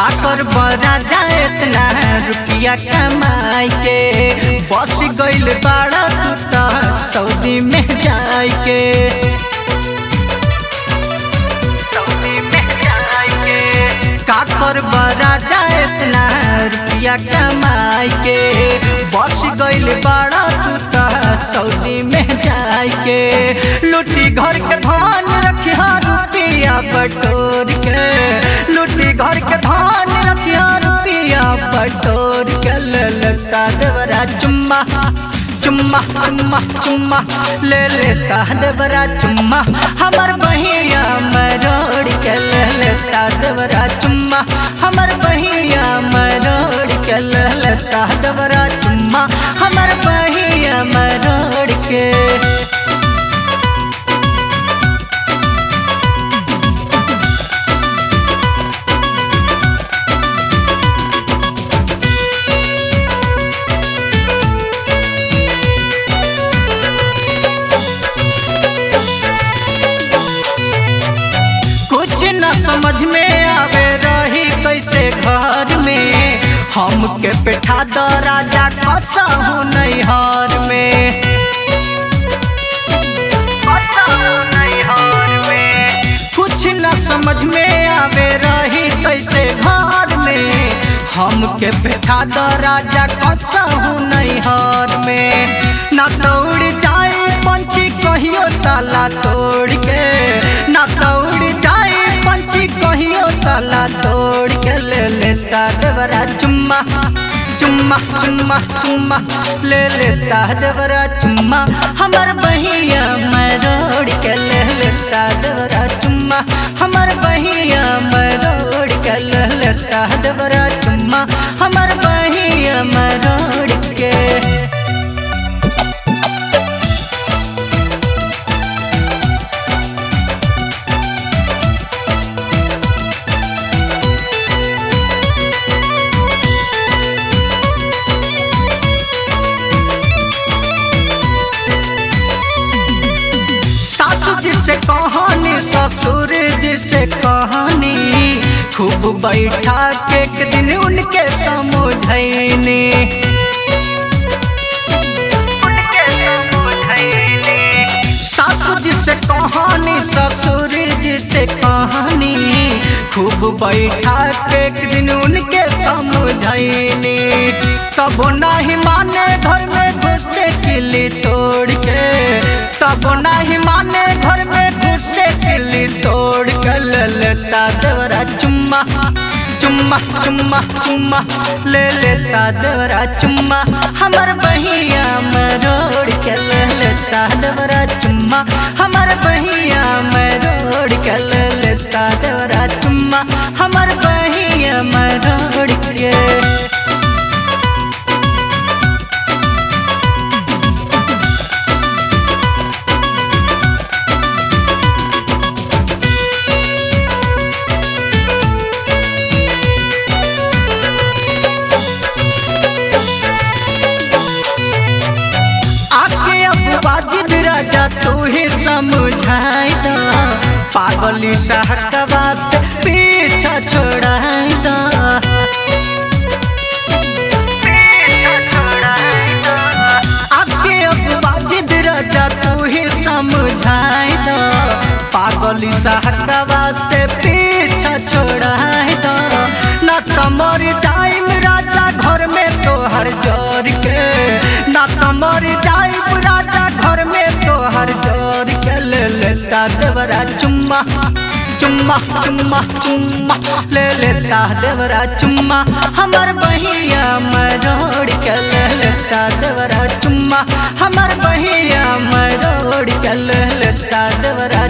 काकर बरा जाए इतना रुपया कमाई के बस गइल बाड़ा तू त सऊदी में जाए के सऊदी में जाए के काकर बरा जाए इतना रुपया कमाई के बस गइल बाड़ा तू त सऊदी में जाए के लुटी घर के धान रखिया रुपया बटोर के लुटी घर के धान रखिया रुपया बटोर के ललता देवरा चुम्मा चुम्मा चुम्मा चुम्मा ले लेता देवरा चुम्मा हमर बहिया मरोड़ के ले लेता देवरा चुम्मा हमर बहिया मरोड़ के ले लेता देवरा चुम्मा हमर बहिया मरोड़ के कुछ न समझ में आवे रही कैसे घर में हमके बैठा द राजा कसा हूँ नैहर में कुछ न समझ में आवे रही कैसे घर में हमके बैठा द राजा कसा हूँ नैहर में ना दौड़ जाए पंछी कहियो ताला तोड़ के ना दौड़ जाए पंछी कहियो ताला तोड़ के ले लेता देवरा चुम्मा चुम्मा चुम्मा चुम्मा ले लेता देवरा चुम्मा हमर बहिया मरोड़ के ले लेता देवरा चुम्मा हमर बहिया मरोड़ के ले लेता देवरा चुम्मा हमर बहिया मरोड़ के सासू जी से कहानी ससुर जी से कहानी खूब बैठा के एक दिन उनके समझैनी सासू जी से कहानी ससुर जी से कहानी खूब बैठा के एक दिन उनके समझैनी तब नहीं माने घर में घुसे किली तोड़ के तब नहीं माने घर में घुसे किली तोड़ के ले लेता देवरा चुम्मा चुम्मा चुम्मा चुम्मा ले लेता देवरा चुम्मा हमर बहिया मरोड़ के ले लेता देवरा चुम्मा हमर बहिया मरोड़ के ले लेता देवरा चुम्मा हमर बहिया मरोड़ के आके अब बाजिद राजा तू ही समझाई दा पागली सहकवा से पीछा छोड़ाई दा आके अब बाजिद राजा तू ही समझाई दा पागली सहकवा से पीछा छोड़ाई दा ना तमर जाइम राजा घर में तोहर जोर के ना तमर जाइम राजा घर में तोहर जोर के ले लेता देवरा चुम्मा चुम्मा चुम्मा चुम्मा ले लेता देवरा चुम्मा हमर बहिया मरोड़ के ले लेता देवरा चुम्मा हमर बहिया मरोड़ के ले लेता देवरा